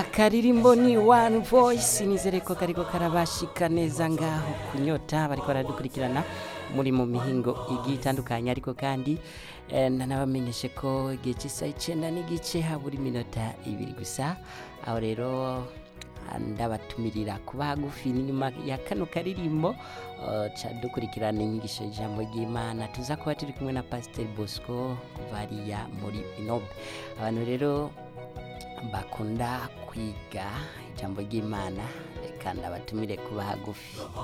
akaririmbo ni one voice nizere ko kariko karabashika neza ngaho kunyota bariko baradukurikirana muri mu mihingo igiye itandukanye ariko kandi eh, nanabamenyeshe ko igihe cy'isaha icenda n'igice habura iminota ibiri gusa aho rero ndabatumirira kuba hagufi n'inyuma ya kano karirimbo uh, ca dukurikirana inyigisho y'ijambo ry'imana tuza kuba turi kumwe na pasiteri bosco kuva hariya muri inobe abantu rero bakunda kwiga ijambo ry'imana reka ndabatumire kuba hagufi